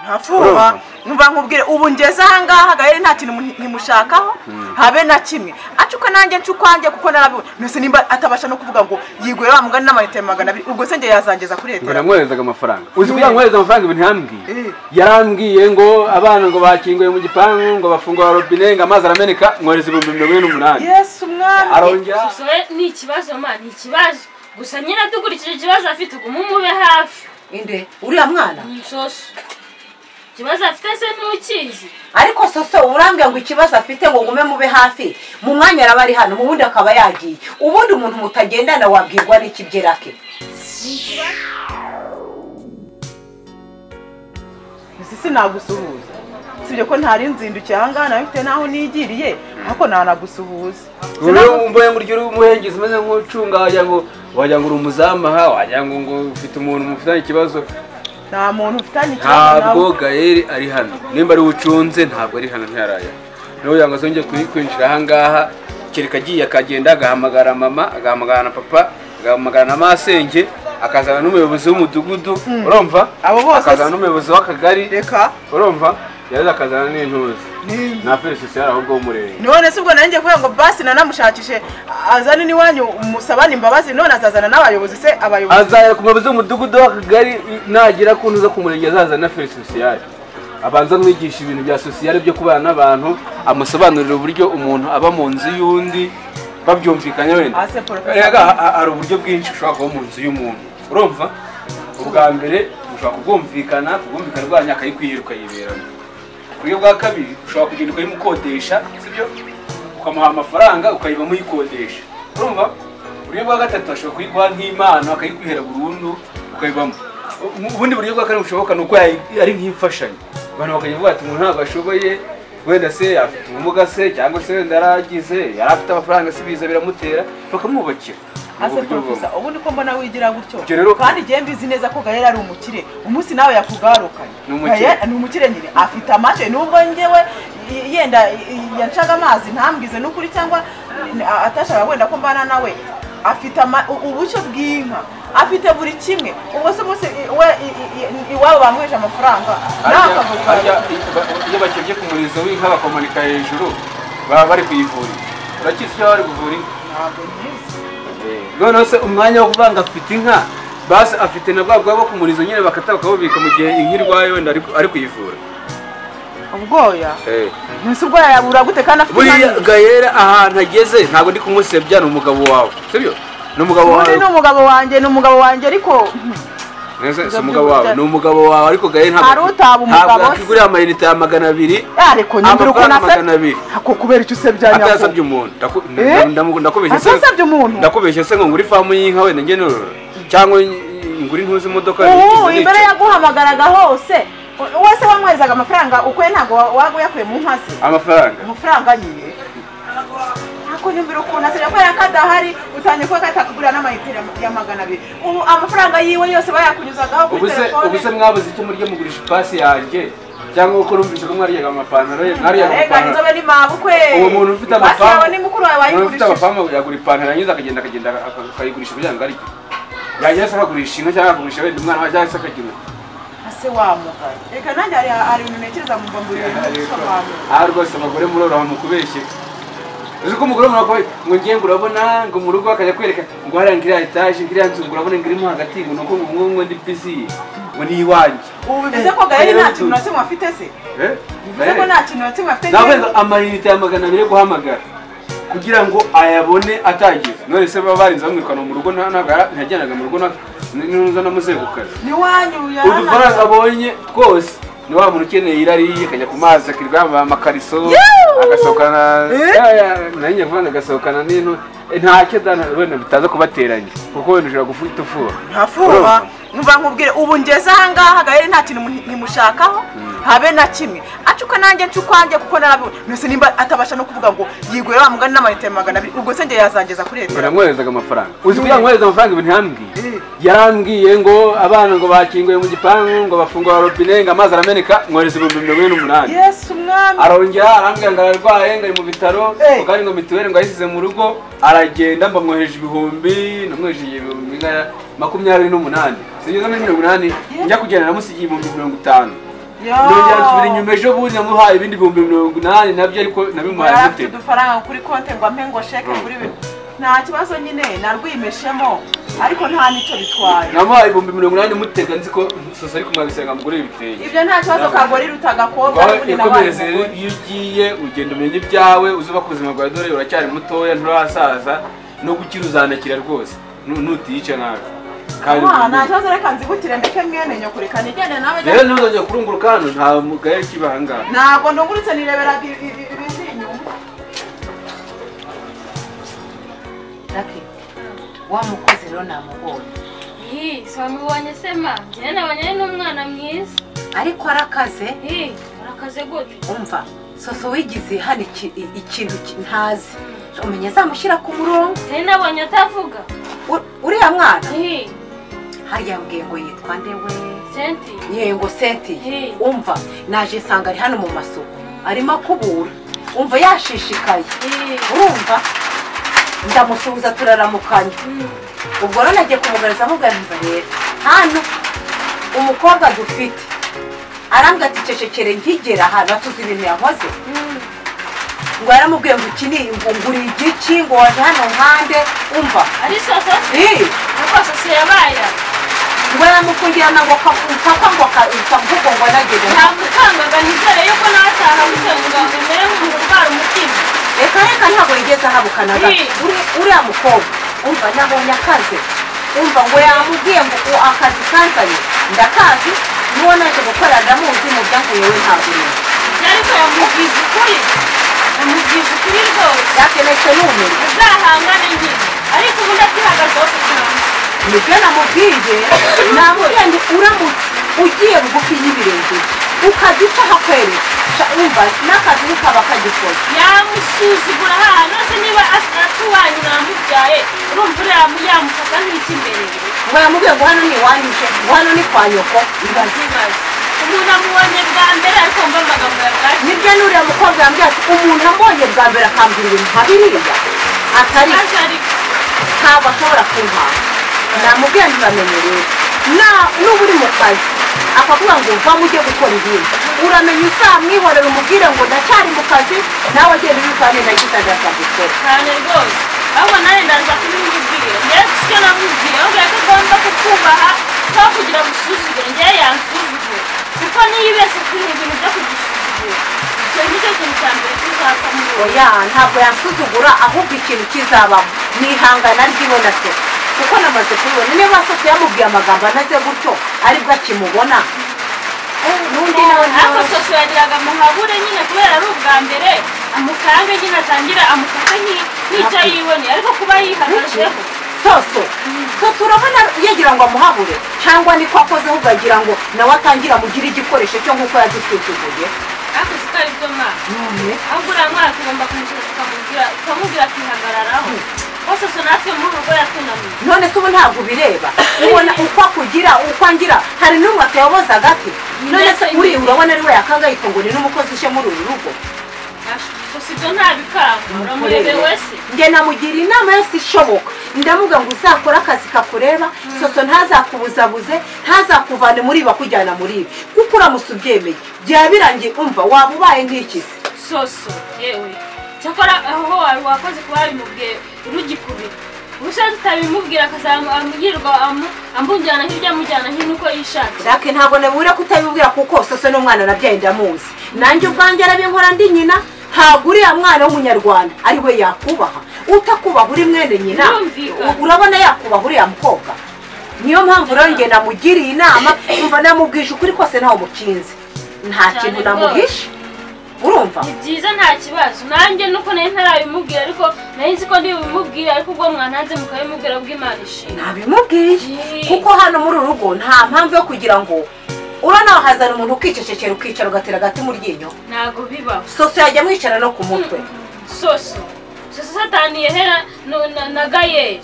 ntafuba numva nkubwire ubu ngeze ahangaha gaheri nta kintu nkimushakaho habe na kimwe acuka nanjye ncukwanjye kuko narabibona mbese nimba atabasha no kuvuga ngo yigure wa mugani n'amayinite magana abiri ubwo se njye yazangeza kuri ngo leta namwoherezaga amafaranga uzi kugira ngo mwohereze amafaranga ibintu yambwiye yarambwiye ngo abana ngo bakinguye mu gipangu ngo bafungura robine ngo amazi arameneka mwohereza ibihumbi mirongo ine n'umunani yesu umwami arongera Susure ni ikibazo ma ni ikibazo gusa nyine dukurikije ikibazo afite ubu mumube hafi inde uriya mwana ni insoso ikibazo afite se ntukizi ariko soso urambwira ngo ikibazo afite ngo ngume mube hafi mu mwanya araba ari hano mu wundi akaba yagiye ubundi umuntu mutagendana wabwirwa n'ikibyera ke isi sinagusuhuza usibye ko ntari nzindukiye ahangaha nawe mfite n'aho nigiriye ariko ntanagusuhuza uyu mboye ngo urye uri umuhengezi umeze nk'ucunga wagira ngo wagira ngo uri umuzamu aha wagira ngo ngo ufite umuntu mufitanye ikibazo nta muntu ufitanye ikibazo ntabwo gaheri ari hano nimba ari ucunze ntabwo ari hano ntiyaraya niba kugira ngo azongere kuri- kwinjira ahangaha kereka agiye akagenda agahamagara mama agahamagara na papa agahamagara na masenge akazana n'umuyobozi w'umudugudu urumva Abo bose akazana se- n'umuyobozi w'akagari reka urumva yari akazana n'intuzi Ni- na felicite yari aho ubwo w'umurenge none se ubwo nanjye kubera ngo basi nanamushakishe azane n'iwanyu musabane imbabazi none azazana n'abayobozi se abayobozi azahera ku muyobozi w'umudugudu w'akagari nagera ku ntuza ku murenge azazana na felicite abanza amwigisha ibintu bya sosiyale byo kubana n'abantu amusobanurira uburyo umuntu aba mu nzu y'undi babyumvikanye wenda Ah, se Professor. Erega, ha- ha- hari uburyo bwinshi ushobora kuba mu nzu y'umuntu urumva ubwa mbere ushobora kubwumvikana kubwumvikana bwanyu akayikwihira ukayiberamo uburyo bwa kabiri ushobora kugenda ukayimukodesha sibyo ukamuha amafaranga ukayiba muyikodesha urumva uburyo bwa gatatu ashobora kuyiguha nk'impano akayikwihera burundu ukayibamo U- ubundi buryo bwa kane bushoboka ni uko yayi- ari nk'imfashanyo abantu bakajya bavuga ati umuntu ntabwo ashoboye wenda se afite ubumuga se cyangwa se wenda yaragize yari afite amafaranga si biza biramutera bakamwubakira ase Ubwo buryo bubamo. porofesa ubundi ko mbona wigira gutyo Ibyo rero- kandi igihe mbizi neza ko gahera ari umukire umunsi nawe yakugarukanye Ni umukire. Gaelle ni umukire nyine afite amashyi nubwo njyewe y- yenda y- yancaga amazi ntambwize n'ukuri cyangwa n- a- atashaka wenda ko mbana nawe afite ama- u- ubushyo bw'inka afite buri kimwe ubwo se umunsi i- we i- i- i- iwabo bamweje amafaranga nawe harya akavuga iyo bakebye ku murizo w'inka bakomanika hejuru baba bari kuyivura urakizi iyo bari kuvura inka ntabwo nkizi noneho se umwanya wo kuvuga ngo afite inka basi afite na bwa bwo kumurizo nyine bakata bakabubika mu gihe inka irwaye wenda ari ari kuyivura ubwoya mbese ubwoya yabura gute kandi afite buriya inka nini? gayera ahantu ageze ntabwo ndi kumusebya ni umugabo wawe sibyo ni umugabo wawe ubundi ni umugabo wanjye ni umugabo wanjye ariko Neza, si Ibyo umugabo by'uburyo- wawe ni umugabo wawe ariko gayera ntabwo Hari utaba umugabo ntabwo se? yakigurira amayinite ya magana abiri yareko nyumvira ukuntu amafaranga magana asa abiri ako kubera icyo usebya atayasabye umuntu Ndaku- Eh? ndamu- ndakubeshya se atasabye umuntu ndakubeshya se ngo ngure ifamu y'inka wenda njye norora cyangwa ngure intuzi imodoka ubu nize imbere nicara. yaguhamagaraga hose u- wese wamwoherezaga amafaranga ukwe ntabwo waguyakuye mu nkazi amafaranga amafaranga nyine ako nyumvira ukuntu asebya kubera ko adahari utangiye kuba katakugurira n'amayitire ya magana abiri ubu amafaranga yiwe yose bayakunyuzagaho kuri ubuse ubuse telefone mwabuze icyo murya mugurisha ipasi yanjye cyangwa kuko numvise ko mwaryaga amapantaro ye mwaryaga rega amapantaro nzobe ni mabukwe uwo muntu ufite basi yawe amafamu ni mukuru wawe umuntu ufite wayigurishije amafamu yagura ipantaro yangiza akagenda akagenda aka- akayigurisha kugira ngo arye yagira se akagurisha inka cyangwa akagurisha wenda umwana we cyangwa se akagira ase wamugaye reka nanjye hari hari ibintu ntekereza mu mbamburiye n'ubusobanuro aha rwose abagore muroroha mu kubeshya uzi ko umugore murakoye ngo ngiye ngo urabona ngo mu rugo akajya kwereka ngo hariya ngiriya etaje ngiriya nzu ngo urabona ngo irimo hagati ngo nuko ngo ngo- ngo ndi bizi ngo ni iwanjye ubu bivuze ko gaheri nta kintu na kimwe afite se Eh? bivuze ko nta kintu na kimwe afite nawe njyewe- amayinite ya magana abiri yo guhamagara kugira ngo ayabone atagize none se baba barinze bamwirukana mu rugo nta- ntaga- ntiyajyanaga mu rugo nta- n'uza n'amuzegukana n'iwanyu udufaranga yarahari abonye twose ni wa muntu ukeneye irari akajya ku mazi akirirwa yambaye amakariso agasohokana Eh? Ya, ya, nari ngiye kuvuga ngo agasohokana n'intu Eh, ntacyo dana wenda bitaza kubateranya kuko wenda ushobora gufita ufuha ntafuba numva nkubwire ubu ngeze ahangaha gaheri nta kintu nkimushakaho habe na kimwe acuka nanjye ncukwanjye kuko narabibona mbese nimba atabasha no kuvuga ngo yigure wa mugani n'amayinite magana abiri ubwo se njye yazangeza kuri ngo leta namwoherezaga amafaranga uzi kugira ngo mwohereze amafaranga ibintu yambwiye yarambwiye ngo abana ngo bakinguye mu gipangu ngo bafungura robine ngo amazi arameneka mwohereze ibihumbi mirongo ine n'umunani yesu umwami arongera arambwira ngo ararwaye ngo ari mu bitaro Eh. ubwo ari ngo mituweli ngo ayisize mu rugo aragenda mbamwoheje ibihumbi namwoheje ibihumbi nka makumyabiri n'umunani sinigeze muri mirongo inani njya kugenda namusigiye ibihumbi mirongo itanu Yo. nongera nsubira inyuma ejo bundi namuhaye ibindi bihumbi mirongo inani nabyo ariko nabimuhaye yari gute afite udufaranga kuri konti ngo ampe ngo sheke kuri bino nta kibazo nyine narwimeshemo ariko nta n'icyo bitwaye namuhaye ibihumbi mirongo inani mutega nzi ko sasa ariko mwabisenga mugure ibitenge ibyo nta kibazo kagore iruta agakobwa n'ubundi nabaye yakomereze rero iyo ugiye ugenda umenya ibyawe uzubaka ubuzima bwawe dore uracyari mutoya nturasaza no gukira uzanakira rwose nu- nutiyica nabi kandi umugore. nta ubimenye. kibazo reka nzibukire ndeke mwene nyokurika nigende nawe rero ntuzongera kurunguruka hano nta mugaye kibahangaha ntabwo ndungurutse nireberaga ibi- ibi- ibiziri inyuma Lucky, wa mukozi rero namubonye Hi, wamubonye sema njyewe nabonye n'umwana mwiza ariko arakaze hi urakaze gute umva soso wigize hano iki- i- ikintu ki- ntazi umenya azamushyira ku murongo nari nabonye atavuga U- uriya mwana hi hariya yambwiye ngo yitwa nde we senti yego seti Hey. umva naje nsanga ari hano mu masoko arimo akubura umva yashishikaye hi urumva ndamusuhuza turaramukanya ubwo rero nagiye kumugaragaza amubwira nti rero hano umukobwa dufite arambwira ati cecekere nkigera ahantu hatuze ibintu yahoze ngo yaramubwiye ngo iki ni ngo ngura igici ngo waje hano nkande umva ari sasa Ih, nuko sasa yabaye ngo yaramufungirana ngo kapfa ngo kavugo ngo anagere ntabwo utangaga nizere yuko nataha gute ngo mbere nk'umuntu urwara umutima reka reka ntabwo yigeze ahabukana gato Ii. Uri- uriya mukobwa umva nabonye akazi umva ngo yamubwiye ngo uwo akazi kazanye ndakazi nuwo naje gukora ndamuzi mu byahuye we ntabwo ibyo urinda ariko yamubwije ukuri yamubwije ukuri rwose byakenetse n'ubumenyi azahangane nyine ariko ubu ndakihagazeho kugira ngo nibyo namubwiye namubwiye ngo uramutse ugiye bugufi y'ibirenge ukajya uca hakweresha umva n'akazi ntikaba kagikoze yamusuzugura ahantu se niba atuwanyu namubyaye urumva uriya yamufata nk'ikimbereye ngo yamubwiye ngo hano ni iwanyije ngo hano ni kwa nyoko ibaze ntibaze umuntu amubonye bwa mbere ariko wumva amagambo ya bwaje nibyo n'uriya mukobwa yambwiye ati umuntu ambonye bwa mbere akambwira ibintu nka biriya atari maze ariko ntabwo ashobora kumpanga namubwiye ntibamenye rero Na- nuba uri mu kazi akavuga ngo vamo ujye gukora ibindi uramenya uzamwihorera umubwire ngo ndacyari mu kazi nawe agenda ubikora neza agitanga akagukora cyane rwose ahubwo nawe ndaza kubimubwira ngewe icyo namubwiye ahubwo ko agomba kukubaha no kugira ngo usuzugure ngewe yansuzugure kuko niyo ibese kuri ibintu byo kugusuzugura icyo nicyo kintu cya mbere tuzapfa muri wowe oya ntabwo yansuzugura ahubwo ikintu kizabamo ni ihangana ry'iwe na se kuko namaze kubibona niba sose yamubwiye amagambo anaze gutyo aribwo akimubona n'undi nawe ariko ntawe sosiyete yagiraga amuhabure nyine kubera ari ubwa mbere amukange nyine atangira amufate nk'i- nk'icyo yiboneye ariko kuba yihagazeho soso soso urabona yagira ngo amuhabure cyangwa niko akozeho ukagira ngo nawe atangira amugire igikoresho cyo nk'uko yadusuzuguye ariko siko ari byo mwana none ahubwo uriya mwana tugomba kumushaka tukamubwira tukamubwira akihagararaho kuko sosiyete natwe muri urugo yatunaniye none se ubu ntabwo ubireba ubona uko akugira uko angira hari n'umwe atayoboza agati none se uri urabona ari we yakangayika ngo ni n'umukozi ushe muri uru rugo gusa ibyo ntabikanga uramurebe wese njye namugira inama yose ishoboka ndamubwira ngo uzakore akazi kakureba soso ntazakubuzabuze ntazakuvane muri ibi akujyana muri ibi kuko uramutse ubyemeye byaba birangiye umva waba ubaye nk'ikizi soso yewe cyakora aho wari wakoze kuba wabimubwiye urugikubira ubusanzwe utabimubwira akazamugirwa amujyana hirya amujyana hino uko yishakiye jacques ntabwo nabura kutabibwira kuko soso n'umwana nabyaye ndamuzi nanjye ubwanjye arabinkora ndi nyina ntabwo uriya mwana w'umunyarwanda ari we yakubaha utakubaha uri mwene nyina Birumvikana. u- urabona yakubaha uriya mukobwa niyo mpamvu rero njye namugiriye inama umva namubwije ukuri kose ntawe mukinze nta Cyane kintu rwose. namuhishe urumva ni byiza nta kibazo nanjye nuko nari ntarabimubwira ariko nari nzi ko ntibimubwire ariko ubwo mwananze mukabimubwira bw'imana ishinga nabimubwiye Yee. kuko hano muri uru rugo nta mpamvu yo kugira ngo urana wahazana umuntu ukicecekera ukicara ugatera agati mu ryinyo ntabwo bibaho soso yajya mwicara no ku mutwe soso soso sataniye hera no- na- na gayeri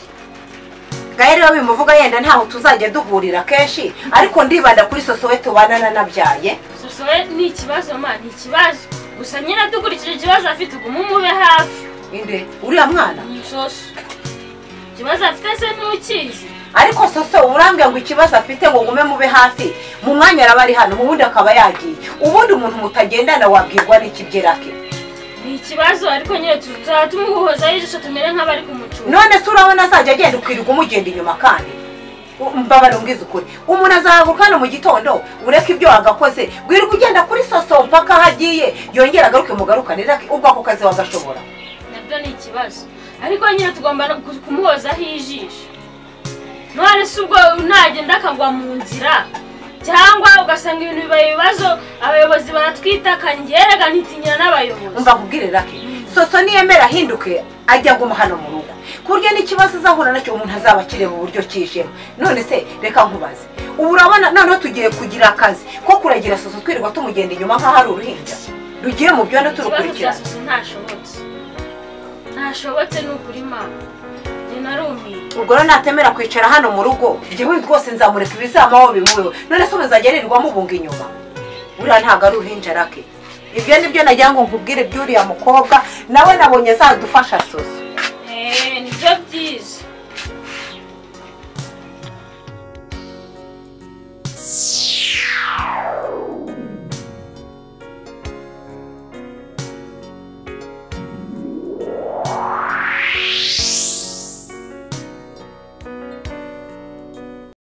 gahe rero bimuvuga yenda ntaho tuzajya duhurira kenshi ariko ndibanda kuri soso we tubana nanabyaye soso we ni ikibazo ma ni ikibazo gusa nyine dukurikije ikibazo afite ubu mumube hafi inde uriya mwana ni soso ikibazo afite se ntukizi ariko soso urambwira ngo ikibazo afite ngo ngume mube hafi mu mwanya araba ari hano ubundi akaba yagiye ubundi umuntu mutagendana wabwirwa n'ikibyera ke ni ikibazo ariko nyine tuzaba tumuhozaho ijisho tumere nk'abari kumucunga none se urabona azajya agenda ukwirirwa umugenda inyuma kandi mbabara ubwiza ukuri umuntu azahaguruka hano mu gitondo ureke ibyo wagakoze wirirwa ugenda kuri soso mpaka aho agiye yongera agaruke mugarukanire ubwo ako kazi wagashobora nabyo ni ikibazo ariko nyine tugomba no ku- kumuhozaho ijisho none se ubwo nagenda akagwa mu nzira cyangwa ugasanga ibintu bibaye ibibazo abayobozi baratwitaka ngerega ntitinyira n'abayobozi mbakubwire rake soso niyemera ahinduke ajya aguma hano mu rugo ku buryo n'ikibazo azahura nacyo umuntu azaba akireba uburyo kishemo none se reka nkubaze ubu urabona noneho tugiye kugira akazi ko kuragira soso twirirwa tumugenda inyuma nk'aho ari uruhinja rugiye mu byondo ikibazo cya turukurikirana sosi ntashobotse ntashobotse ni ukuri mama njye narumiye ubwo rero natemera kwicara hano mu rugo njyewe rwose nzamureka ibizamaho bimubeho none se umuzajya aririrwamo ubunga inyuma buriya ntabwo ari uruhinja rake ibyo nibyo nagira ngo nkubwire by'uriya mukobwa nawe nabonye azadufasha soso Eh, nibyo byiza